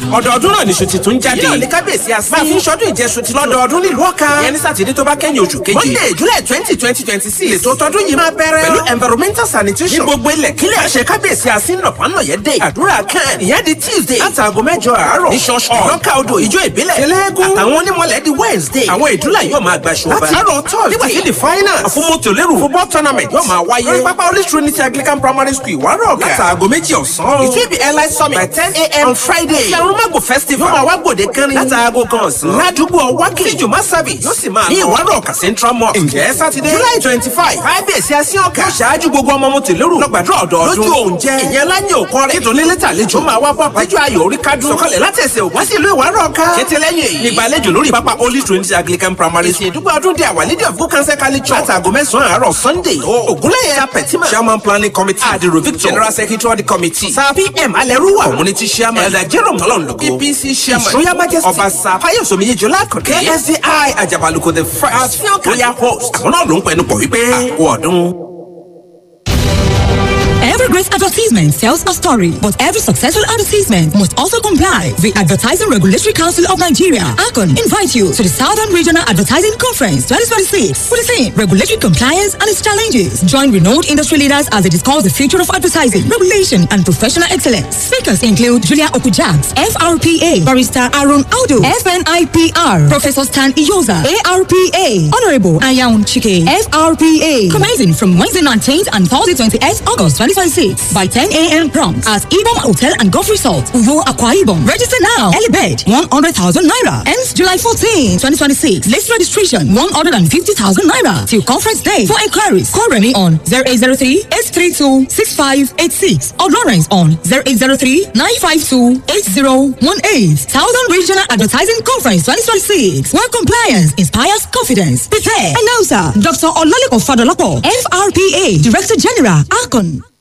ọdọọdún náà níṣu ti tún jáde. yíyọ ní kábíyèsí àsín. máa fi ń ṣọdún ìjẹsùn ti lọ́dọọdún nílùú ọ̀ka. ìyẹn ní sátidé tó bá kẹ́yìn oṣù keje. monday july twenty twenty twenty six. ètò tọdún yìí máa bẹ̀rẹ̀. pẹ̀lú environmental sanitation. ní gbogbo ilẹ̀ kílẹ̀. àṣẹ kábíyèsí àsín nọ̀pánà yẹn dé. àdúrà kan ìyẹn di tuesday. látàgọ́ mẹ́jọ àárọ̀. ní ṣọ́ọ̀ṣì lọ́kà odò ìjọ ìbílẹ̀. tẹlẹ́gùn àtàwọn onímọ̀lẹ́ di wednesday. àwọn ìdúlà yóò máa gba ṣọba. láti àárọ̀ thursday. nígbà tí the finals. àfọmọ́tò lérò football tournament yóò máa wáyé. lórí pápá holy trinity anglican primary school ìwárọ̀ ọ̀gá. látàgọ́ méjì ọ̀sán. it will be airline summit by ten a.m. on friday. ṣàrùmágò festival. yóò máa wá gbòde kẹrin. látàgọ́ kan ọ̀sán. ládùúgbò ọwákè. tíjùmọ̀ service yóò sì máa. ní ìwárọ̀ ọ̀kà central mosque. ǹjẹ́ sátidé july twenty five. kábíyèsí asíọ̀kà. yóò ṣáájú gbogbo ọmọ mọ̀tò lérò. lọ́gbàdúrà ọ̀dọ́ọdún. lójú oúnjẹ. ìyẹn láyé òkọ rẹ̀. nítorí létà àlejò máa wá bọ́ àpéjọ ayò orí kádùn. sọ̀kalẹ̀ látẹ̀sẹ̀ òkú. wá sí ìlú ìwárọ̀ ọ̀ka. kété lẹ́yìn èyí. nígbàlejò lórí pápá holy trinity anglican primary school. ìdúgbò ọdún di àwà leader of good council kali church. látàgọ́ mẹ́sàn-án àárọ̀ sunday. ògúnlẹ̀yẹ apẹ̀tímà. chairman planning committee. àdìrò victor. general secretary of the committee. sa pm alẹ́rúwà. community chairman. elder jerome tọ́lọ̀ndogo. ppc chairman. royal majesty. ọba sa fayọsọmi yejola akọ̀dé. ksdi ajabaluko the first. royal host. àwọn náà ló ń pẹnu pọ̀ wípé àkó ọdún. Every great advertisement tells a story, but every successful advertisement must also comply. The Advertising Regulatory Council of Nigeria, ACON, invite you to the Southern Regional Advertising Conference 2026 for the same regulatory compliance and its challenges. Join renowned industry leaders as they discuss the future of advertising, regulation, and professional excellence. Speakers include Julia Okujaks, FRPA, Barrister Aaron Aldo, FNIPR, Professor Stan Iyoza, ARPA, Honorable Ayaun Chike, FRPA. Commencing from Wednesday 19th and Thursday 28th August 2026 by 10 a.m. prompt at Ibom Hotel and Golf Resort, Uyo Aqua Ibom. Register now. Early bed 100,000 naira. Ends July 14, 2026. List registration 150,000 naira till conference day. For inquiries, call Remy on 0803 832 6586 or Lawrence on 0803 952 8018. Southern Regional Advertising Conference 2026. Where compliance inspires confidence. Prepare. Announcer Dr. Olalekan Fadolapo, FRPA Director General, Akon.